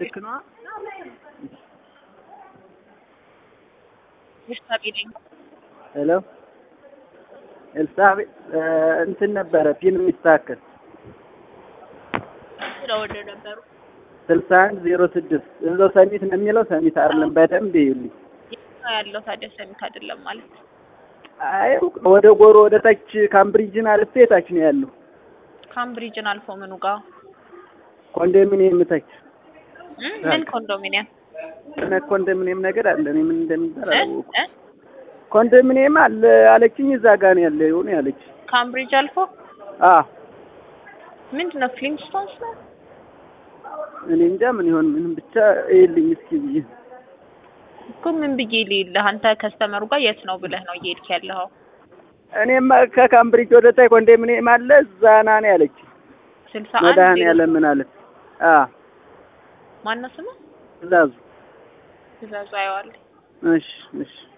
ልክ ነዋ። ኤልሳቤ ነኝ። ሄሎ ኤልሳቤ እንትን ነበረ ፊልም የሚስተካከል ስለወደ ነበሩ ስልሳ አንድ ዜሮ ስድስት እዛው ሰሚት ነው የሚለው ሰሚት አይደለም። በደንብ ይዩልኝ። የት ያለው ታዲያ ሰሚት አይደለም ማለት አይ ወደ ጎሮ ወደ ታች ካምብሪጅን አልፌ ታች ነው ያለው ካምብሪጅን አልፎ ምኑ ጋር ኮንዶሚኒየም ታች እ? ምን ኮንዶሚኒየም እነ ኮንዶሚኒየም ነገር አለ። እኔ ምን እንደሚባል እ? አላወኩም። እ? ኮንዶሚኒየም አለ አለችኝ። እዛ ጋር ነው ያለው ይሁን ያለች። ካምብሪጅ አልፎ አ ምንድን ነው ፍሊንስቶንስ ነው እኔ እንጃ ምን ይሆን ምን ብቻ ይልኝ እስኪ ብዬ እኮ ምን ብዬ ልይልህ አንተ ከስተመሩ ጋር የት ነው ብለህ ነው እየሄድክ ያለኸው እኔማ ከካምብሪጅ ወደ ታይ ኮንዶሚኒየም አለ እዛ ና ነው ያለች። ስልሳ አንድ መድኃኒዓለም ምን አለ አ ማነው ስሙ ትእዛዙ ትእዛዙ አየዋለሁ እሺ እሺ